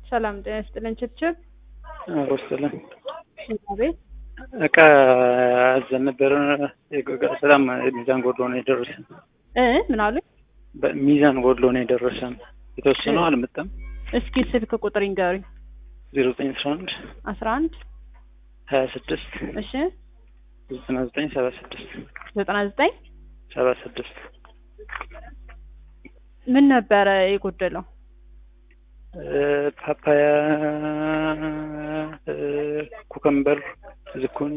ሰላም ጤና ይስጥልን። ችብችብ ወስልን ቤት እቃ አዘን ነበረ። በጣም ሚዛን ጎድሎ ነው የደረሰን። እ ምን አሉኝ? ሚዛን ጎድሎ ነው የደረሰን። የተወሰነው አልመጣም። እስኪ ስልክ ቁጥር ይንገሩኝ። ዜሮ ዘጠኝ አስራ አንድ አስራ አንድ ሀያ ስድስት እሺ ዘጠና ዘጠኝ ሰባ ስድስት ዘጠና ዘጠኝ ሰባ ስድስት ምን ነበረ የጎደለው? ፓፓያ፣ ኩከምበር፣ ዝኩኒ፣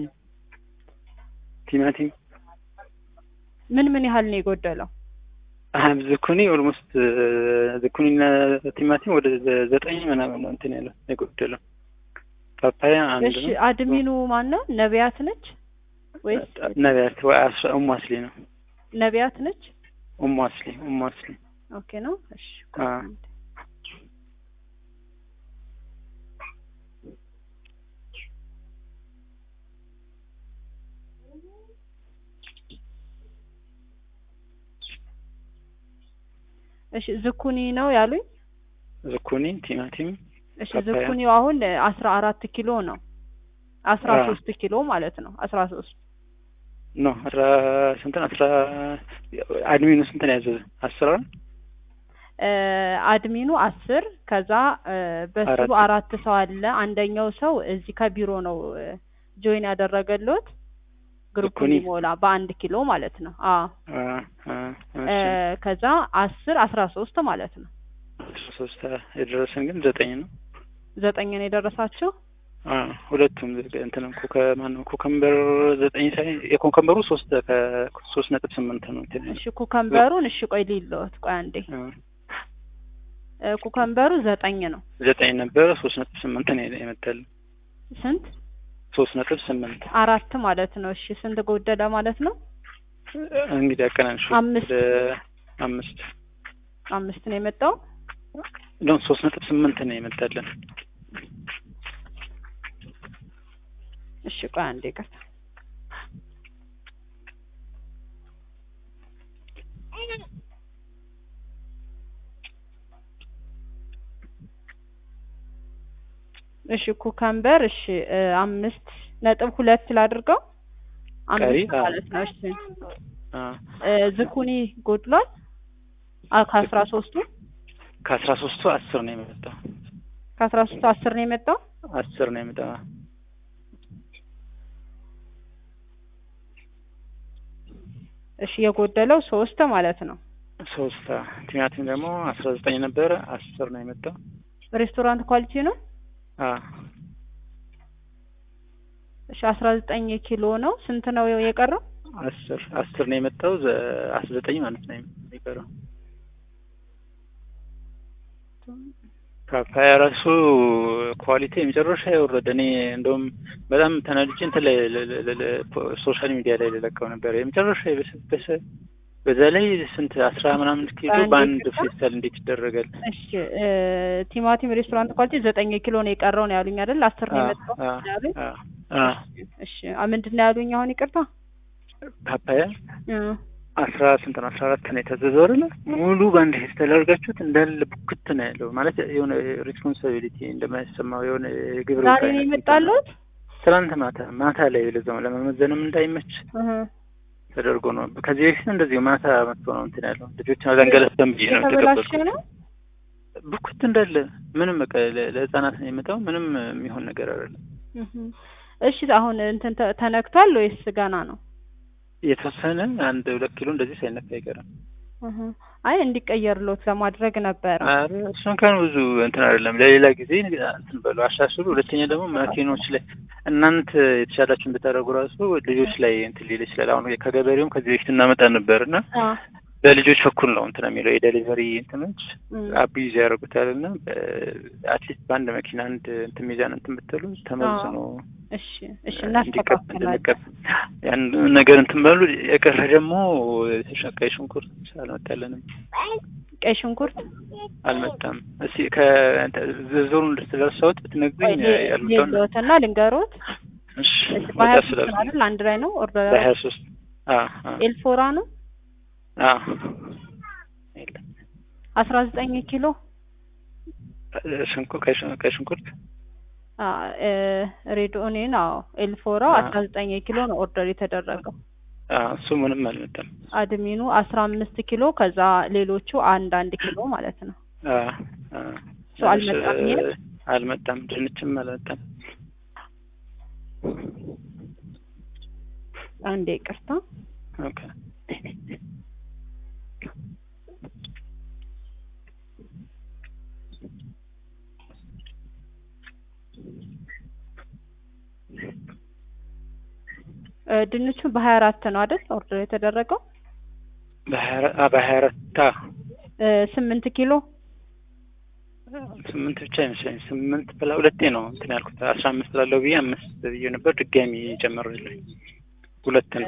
ቲማቲም ምን ምን ያህል ነው የጎደለው? ዝኩኒ ኦልሞስት ዝኩኒና ቲማቲም ወደ ዘጠኝ ምናምን ነው እንትን ያለው የጎደለው። ፓፓያ አንድ እሺ ነው። አድሚኑ ማን ነው? ነቢያት ነች ወይስ ነቢያት ወይ አስ- ኡሙ አስሊ ነው። ነቢያት ነች? ኡሙ አስሊ ኡሙ አስሊ ኦኬ ነው። እሺ አ እሺ ዝኩኒ ነው ያሉኝ። ዝኩኒ፣ ቲማቲም እሺ ፓፓያ። ዝኩኒው አሁን አስራ አራት ኪሎ ነው። አስራ አ። ሶስት ኪሎ ማለት ነው። አስራ ሶስት ኖ አስራ ስንት ነው? አስራ አድሚኑ ስንት ነው ያዘዘ? አስራ እ አድሚኑ አስር ከዛ እ በሱ አራት። አራት ሰው አለ። አንደኛው ሰው እዚህ ከቢሮ ነው እ ጆይን ያደረገሎት ግሩፕ ዝኩኒ? እንዲሞላ በአንድ ኪሎ ማለት ነው። አዎ አ አ እ እሺ ከዛ አስር አስራ ሶስት ማለት ነው። አስራ ሶስት የደረሰን ግን ዘጠኝ ነው። ዘጠኝ ነው የደረሳችሁ። አ ሁለቱም እንትን ኩከ ማነው ኩከምበር ዘጠኝ ሳይ የኮከምበሩ ሶስት ከሶስት ነጥብ ስምንት ነው እንትን እሺ ኩከምበሩን እሺ ቆይ ሊለወት ቆይ አንዴ አ እ ኩከምበሩ ዘጠኝ ነው። ዘጠኝ ነበረ ሶስት ነጥብ ስምንት ነው የመጣልን ስንት ሶስት ነጥብ ስምንት አራት ማለት ነው። እሺ ስንት ጎደለ ማለት ነው? እንግዲህ አቀናንሽ አምስት። ወደ አምስት አምስት ነው የመጣው። ነው ሶስት ነጥብ ስምንት ነው የመጣልን እሺ ቆይ አንዴ ይቅርታ። እሺ ኩከምበር እሺ እ አምስት ነጥብ ሁለት ላድርገው ቀሪ አምስት አ- ማለት ነው። እሺ አ እ ዝኩኒ ጎድሏል አ ከአስራ ሶስቱ ከአስራ ሶስቱ አስር ነው የመጣው ከአስራ ሶስቱ አስር ነው የመጣው። አስር ነው የመጣው እሺ የጎደለው ሶስት ማለት ነው። ሶስት አ ቲማቲም ደግሞ አስራ ዘጠኝ ነበረ አስር ነው የመጣው ሬስቶራንት ኳሊቲ ነው። አ እሺ አስራ ዘጠኝ ኪሎ ነው። ስንት ነው የቀረው? አስር አስር ነው የመጣው ዘ- አስራ ዘጠኝ ማለት ነው የሚቀረው ፓፓያ ራሱ ኳሊቲ የመጨረሻ የወረደ እኔ እንደውም በጣም ተናድጄ እንትን ላይ ለ- ለ- ለ- ለ- ሶሻል ሚዲያ ላይ ልለቀው ነበር የመጨረሻ የበሰበሰ በዛ ላይ ስንት አስራ ምናምን ኪሎ በአንድ በአንድ ኪሎ? ፌስታል እንዴት ይደረጋል? እሺ እ ቲማቲም ሬስቶራንት ኳሊቲ ዘጠኝ ኪሎ ነው የቀረው ነው ያሉኝ አይደል? አስር ነው አ- የመጣው አ- ያሉኝ። አ- አ እሺ አ ምንድን ነው ያሉኝ? አሁን ይቅርታ ፓፓያ እ አስራ ስንት ነው? አስራ አራት ነው የታዘዘው አይደለ? ሙሉ በአንድ ፌስታል አድርጋችሁት እንዳለ ቡክት ነው ያለው ማለት የሆነ ሬስፖንሲቢሊቲ እንደማይሰማው የሆነ የግብር ዛሬ ነው የመጣሉት። ትናንት ማታ ማታ ላይ ለዛው ለመመዘንም እንዳይመች እህ ተደርጎ ነው። ከዚህ በፊት እንደዚሁ ማታ መጥቶ ነው እንትን ያለው ልጆችን አዘንገለስተም ብዬ ነው የተበላሸ የተቀበልኩት። ነው። ብኩት እንዳለ ምንም በቃ ለ- ለህፃናት ነው የመጣው። ምንም የሚሆን ነገር አይደለም። እህ እሺ አሁን እንትን ተ- ተነክቷል ወይስ ገና ነው? የተወሰነ አንድ ሁለት ኪሎ እንደዚህ ሳይነካ አይቀርም። እህ አይ እንዲቀየርሎት ለማድረግ ነበረ። ኧረ እሱ እንኳን ብዙ እንትን አይደለም። ለሌላ ጊዜ እንትን በሉ አሻሽሉ። ሁለተኛ ደግሞ መኪኖች ላይ እናንተ የተሻላችሁን ብታደርጉ ራሱ ልጆች ላይ እንትን ሊል ይችላል። አሁን ከገበሬውም ከዚህ በፊት እናመጣ ነበር እና አ በልጆች በኩል ነው እንትን የሚለው የዴሊቨሪ እንትኖች እም አቢዩዝ ያደርጉታል እና አትሊስት በአንድ መኪና አንድ እንትን ሚዛን እንትን ብትሉ ተመዝኖ እሺ እሺ እንዲቀብ እናስተካክላለን። እንድንቀብ ያን ነገር እንትን በሉ። የቀረ ደግሞ ቀይ ሽንኩርት አልመጣልንም፣ ቀይ ሽንኩርት አልመጣም። እስኪ ከዝርዝሩን እንድትደርሰውት ብትነግሩኝ ያሉትን የለዎትና ልንገሮት። እሺ እሺ ወጣ በሀያ ሶስት ስላልኩኝ አይደል አንድ ላይ ነው ኦርደር በሀያ ሶስት ኤልፎራ ነው የለም አስራ ዘጠኝ ኪሎ ሽንኩ ቀይ ሽን- ቀይ ሽንኩርት ሬድ ኦኒየን አዎ ኤልፎራው አ- አስራ ዘጠኝ ኪሎ ነው ኦርደር የተደረገው አ፣ እሱ ምንም አልመጣም። አድሚኑ አስራ አምስት ኪሎ ከዛ ሌሎቹ አንድ አንድ ኪሎ ማለት ነው አ፣ አ፣ እሱ አልመጣም ይሄ? አልመጣም። ድንችም አልመጣም። አንዴ ይቅርታ ኦኬ እ ድንቹ በሀያ አራት ነው አይደል ኦርደር የተደረገው በሀያ አራ- አ፣ በሀያ አራት አ፣ እ ስምንት ኪሎ ስምንት ብቻ ይመስለኝ ስምንት ብላ ሁለቴ ነው እንትን ያልኩት አስራ አምስት ላለው ብዬ አምስት ብዬ ነበር። ድጋሚ ጨመሩልኝ ሁለት ነው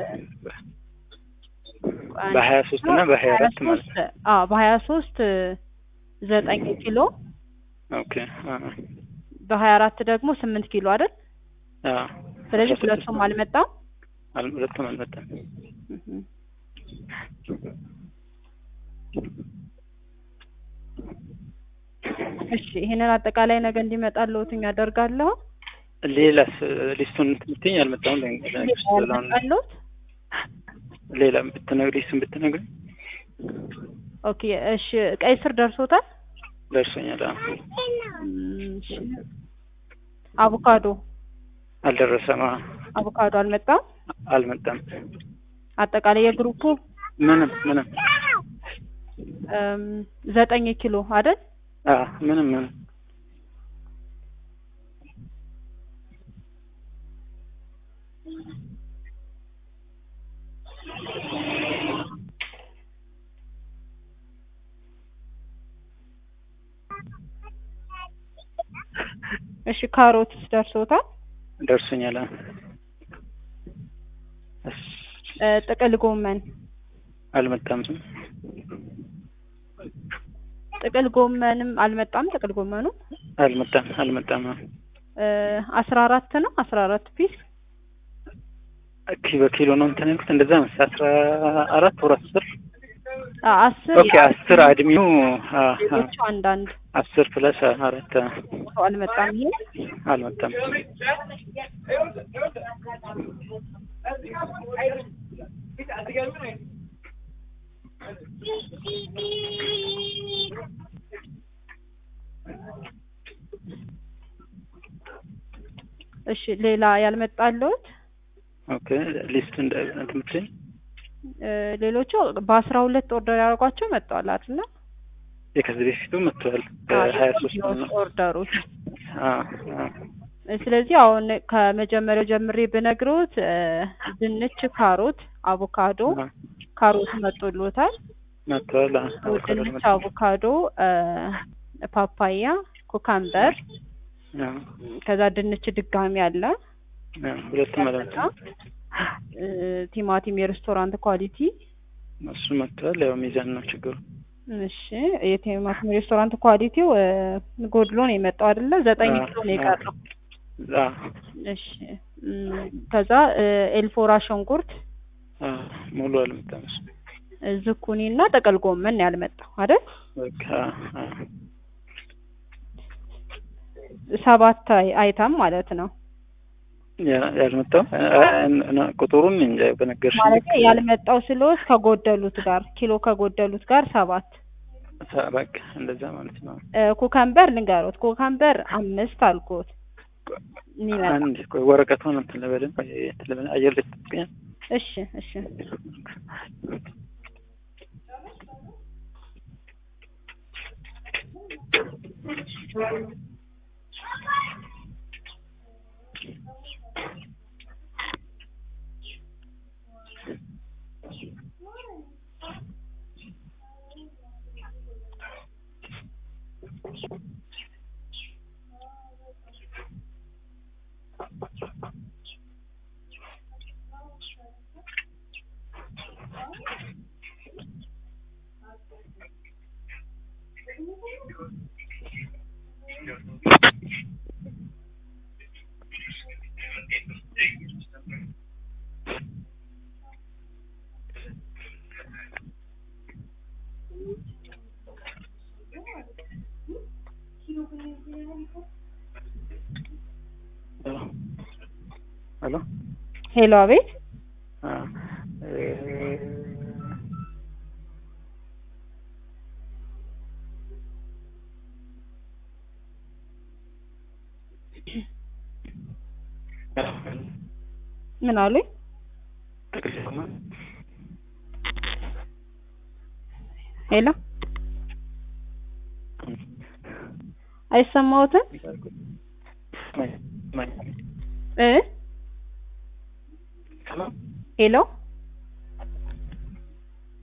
በሀያ ሶስት እና በሀያ አራት ማለት ነው። አዎ በሀያ ሶስት ዘጠኝ ኪሎ ኦኬ አ፣ በሀያ አራት ደግሞ ስምንት ኪሎ አይደል አ፣ ስለዚህ አስራ ስድስት ሁለቱም ነው። አልመጣም አል- ሁለቱም አልመጣም። እህ። እሺ ይሄንን አጠቃላይ ነገ እንዲመጣልዎት አደርጋለሁ ሌላስ ሊስቱን ትምትኝ አልመጣም። ለነገር ስለሆነ ያልመጣልዎት ሌላ ብትነግሪ ስም ብትነግሪ ኦኬ እሺ ቀይ ስር ደርሶታል ደርሶኛል። አ፣ እም፣ እሺ አቮካዶ አልደረሰም። አ፣ አቮካዶ አልመጣም አልመጣም። አጠቃላይ የግሩፑ ምንም ምንም እም፣ ዘጠኝ ኪሎ አይደል አ፣ ምንም ምንም እሺ ካሮትስ ደርሶታል ደርሶኛል። አ፣ እስ፣ እ፣ ጥቅል ጎመን አልመጣም። ጥቅል ጎመንም አልመጣም ጥቅል ጎመኑ አልመጣም አልመጣም። አ፣ እ፣ አስራ አራት ነው አስራ አራት ፒስ ኪ በኪሎ ነው እንትን ያልኩት እንደዛ መሰለኝ አስራ አራት ወር አስር አ፣ አስር ኦኬ አስር አድሚው አ፣ አ፣ ሌሎቹ አንዳንድ አስር ፕለስ አራት አ፣ ሰው አልመጣም ይሄ አልመጣም። እሺ ሌላ ያልመጣልዎት ኦኬ ሊስት እንደ እንትን ብትይኝ እ፣ ሌሎቹ በአስራ ሁለት ኦርደር ያደርጓቸው መጥተዋል አይደል የከዚህ በፊቱ መጥተዋል በሀያ ሶስት ነው። ኦርደሮች አ፣ አ፣ ስለዚህ አሁን ከመጀመሪያው ጀምሬ ብነግሮት እ፣ ድንች፣ ካሮት፣ አቮካዶ አ፣ ካሮት መጥቶልዎታል። መጥተዋል። አ፣ አቮካዶ ድንች፣ መጥተዋል። አቮካዶ፣ እ፣ ፓፓያ፣ ኩካምበር አ፣ ከዛ ድንች ድጋሚ አለ። አ፣ ሁለቱም አልመጣም። እ፣ ቲማቲም የሬስቶራንት ኳሊቲ እሱ መጥተዋል። ያው ሚዛን ነው ችግሩ። እሺ የቲማቲም ሬስቶራንት ኳሊቲው እ፣ ጎድሎ ነው የመጣው አይደለ? ዘጠኝ አ፣ ኪሎ ነው አ፣ የቀረው። አ፣ እሺ እም፣ ከዛ እ፣ ኤልፎራ ሽንኩርት፣ አ፣ ሙሉ አልመጣም እሱ። እ፣ ዝኩኒ እና ጥቅል ጎመን ነው ያልመጣው አይደል? በቃ አ፣ ሰባት አይ- አይተም ማለት ነው። ያ- ያልመጣው አ፣ እና ቁጥሩን እንጃ በነገርሽ ማለት ያልመጣው ስለወስ ከጎደሉት ጋር ኪሎ ከጎደሉት ጋር ሰባት በቃ እንደዛ ማለት ነው። እ፣ ኩከምበር ልንገሮት ኩከምበር አምስት አልኩት የሚመጣ አንድ ቆይ ወረቀቱን እንትን ልበልን ቆይ እንትን ልበልን አየር ላይ ትጠብቂኛል? እሺ እሺ ሄሎ ሄሎ፣ አቤት። አ እ ምን አሉኝ? ሄሎ፣ አይሰማዎትም? እ ሄሎ